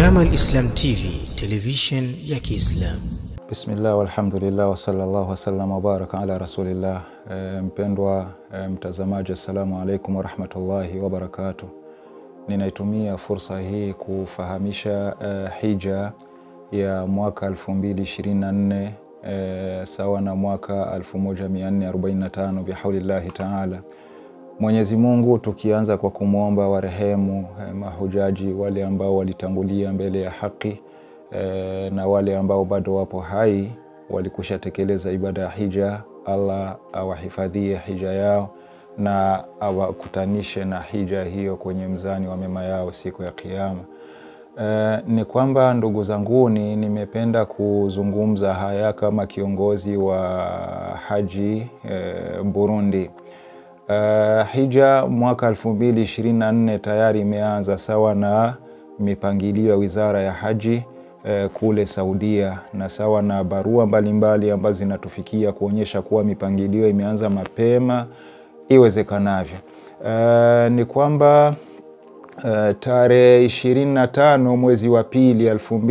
Jamal Islam TV, television ya Kiislamu. Bismillah walhamdulillah wasallallahu wasallam wabaraka ala rasulillah. E, mpendwa e, mtazamaji, assalamu alaikum warahmatullahi wabarakatuh. Ninaitumia fursa hii kufahamisha e, hija ya mwaka 2024 e, sawa na mwaka 1445 bihaulillahi taala. Mwenyezi Mungu tukianza kwa kumwomba warehemu eh, mahujaji wale ambao walitangulia mbele ya haki eh, na wale ambao bado wapo hai walikusha tekeleza ibada ya hija. Allah awahifadhie hija yao na awakutanishe na hija hiyo kwenye mzani wa mema yao siku ya Kiyama. Eh, ni kwamba ndugu zanguni, nimependa kuzungumza haya kama kiongozi wa haji eh, Burundi. Uh, hija mwaka 2024 tayari imeanza sawa na mipangilio ya Wizara ya Haji uh, kule Saudia na sawa na barua mbalimbali ambazo zinatufikia kuonyesha kuwa mipangilio imeanza mapema iwezekanavyo. Uh, ni kwamba uh, tarehe 25 mwezi wa pili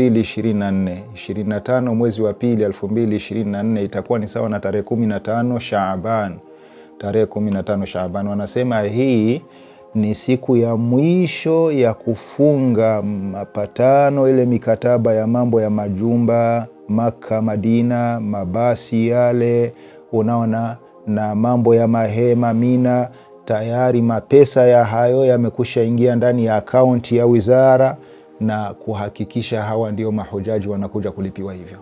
2024 25 mwezi wa pili 2024 itakuwa ni sawa na tarehe 15 Shaaban tarehe 15 Shaaban. Wanasema hii ni siku ya mwisho ya kufunga mapatano, ile mikataba ya mambo ya majumba Maka, Madina, mabasi yale, unaona, na mambo ya mahema Mina. Tayari mapesa ya hayo yamekusha ingia ndani ya akaunti ya wizara na kuhakikisha hawa ndio mahujaji wanakuja kulipiwa hivyo.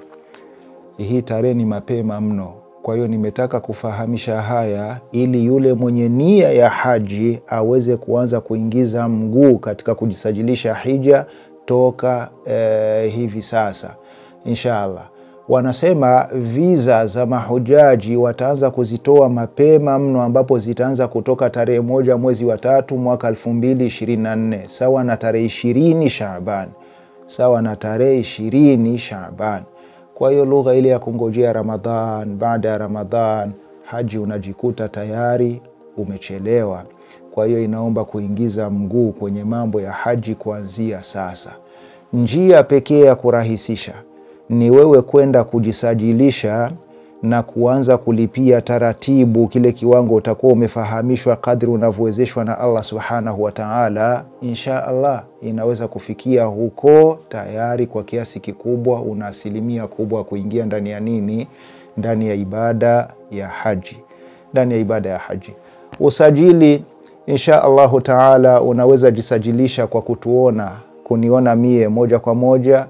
Hii tarehe ni mapema mno. Kwa hiyo nimetaka kufahamisha haya ili yule mwenye nia ya haji aweze kuanza kuingiza mguu katika kujisajilisha hija toka eh, hivi sasa inshallah. Wanasema viza za mahujaji wataanza kuzitoa mapema mno, ambapo zitaanza kutoka tarehe moja mwezi wa tatu mwaka elfu mbili ishirini na nne sawa na tarehe ishirini Shaaban, sawa na tarehe ishirini Shaaban. Kwa hiyo lugha ile ya kungojea Ramadhan, baada ya Ramadhan haji unajikuta tayari umechelewa. Kwa hiyo inaomba kuingiza mguu kwenye mambo ya haji kuanzia sasa. Njia pekee ya kurahisisha ni wewe kwenda kujisajilisha na kuanza kulipia taratibu kile kiwango utakuwa umefahamishwa kadri unavyowezeshwa na Allah subhanahu wa taala. Insha Allah inaweza kufikia huko tayari kwa kiasi kikubwa, una asilimia kubwa kuingia ndani ya nini, ndani ya ibada ya haji, ndani ya ibada ya haji. Usajili insha Allahu taala unaweza jisajilisha kwa kutuona, kuniona mie moja kwa moja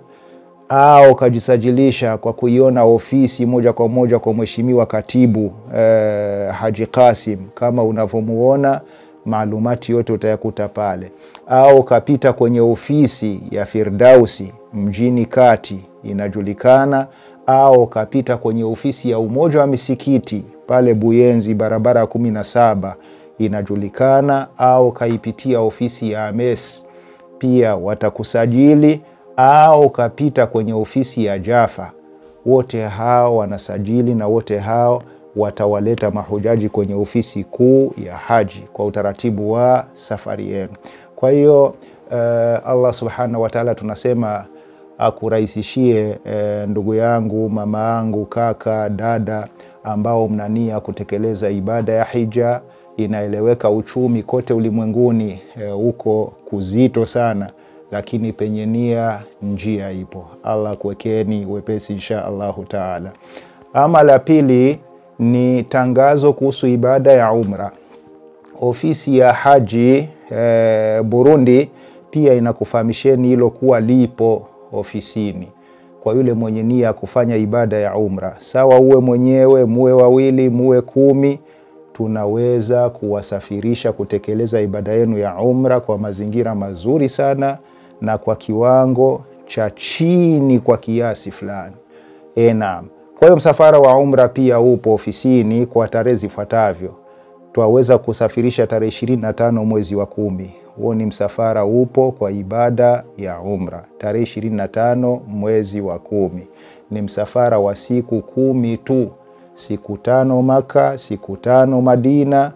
au ukajisajilisha kwa kuiona ofisi moja kwa moja kwa mheshimiwa katibu eh, Haji Kasim kama unavyomuona, maalumati yote utayakuta pale, au ukapita kwenye ofisi ya Firdausi mjini kati inajulikana, au ukapita kwenye ofisi ya Umoja wa Misikiti pale Buyenzi barabara ya kumi na saba inajulikana, au ukaipitia ofisi ya Ames pia watakusajili au ukapita kwenye ofisi ya Jafa. Wote hao wanasajili na wote hao watawaleta mahujaji kwenye ofisi kuu ya haji kwa utaratibu wa safari yenu. Kwa hiyo uh, Allah subhanahu wa taala tunasema akurahisishie uh, ndugu yangu, mama yangu, kaka, dada ambao mnania kutekeleza ibada ya hija. Inaeleweka uchumi kote ulimwenguni huko uh, kuzito sana lakini penye nia njia ipo. Allah kuwekeni wepesi insha Allahu taala. Ama la pili ni tangazo kuhusu ibada ya umra. Ofisi ya haji e, Burundi pia inakufahamisheni hilo kuwa lipo ofisini kwa yule mwenye nia ya kufanya ibada ya umra. Sawa, uwe mwenyewe, muwe wawili, muwe kumi tunaweza kuwasafirisha kutekeleza ibada yenu ya umra kwa mazingira mazuri sana na kwa kiwango cha chini kwa kiasi fulani. E, naam. Kwa hiyo msafara wa umra pia upo ofisini kwa tarehe zifuatavyo. Twaweza kusafirisha tarehe ishirini na tano mwezi wa kumi. Huo ni msafara upo kwa ibada ya umra tarehe ishirini na tano mwezi wa kumi. Ni msafara wa siku kumi tu, siku tano Maka, siku tano Madina,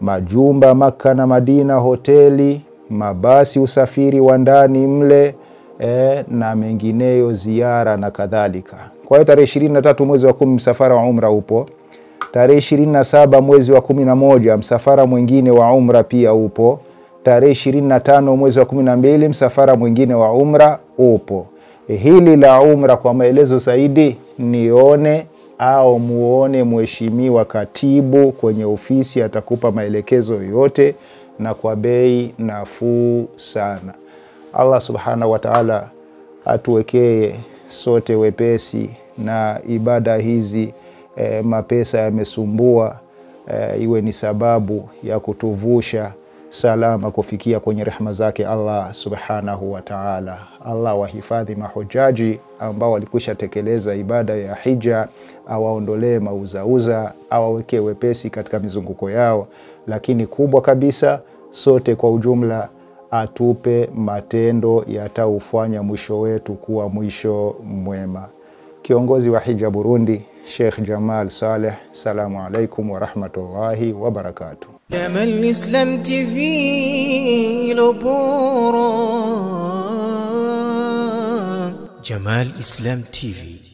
majumba Maka na Madina, hoteli mabasi, usafiri wa ndani mle e, na mengineyo ziara na kadhalika. Kwa hiyo tarehe ishirini na tatu mwezi wa kumi msafara wa umra upo. Tarehe ishirini na saba mwezi wa kumi na moja msafara mwingine wa umra pia upo. Tarehe ishirini na tano mwezi wa kumi na mbili msafara mwingine wa umra upo. Hili la umra kwa maelezo zaidi nione au muone mheshimiwa katibu kwenye ofisi, atakupa maelekezo yote na kwa bei nafuu sana. Allah subhanahu wa ta'ala atuwekee sote wepesi na ibada hizi e, mapesa yamesumbua e, iwe ni sababu ya kutuvusha salama kufikia kwenye rehma zake Allah subhanahu wa ta'ala. Allah wahifadhi mahujaji ambao walikwisha tekeleza ibada ya hija, awaondolee mauzauza, awawekee wepesi katika mizunguko yao, lakini kubwa kabisa, sote kwa ujumla atupe matendo yataufanya mwisho wetu kuwa mwisho mwema. Kiongozi wa hija Burundi, Sheikh Jamal Saleh, salamu alaikum warahmatullahi wabarakatuh. Jamal Islam TV lo bora. Jamal Islam TV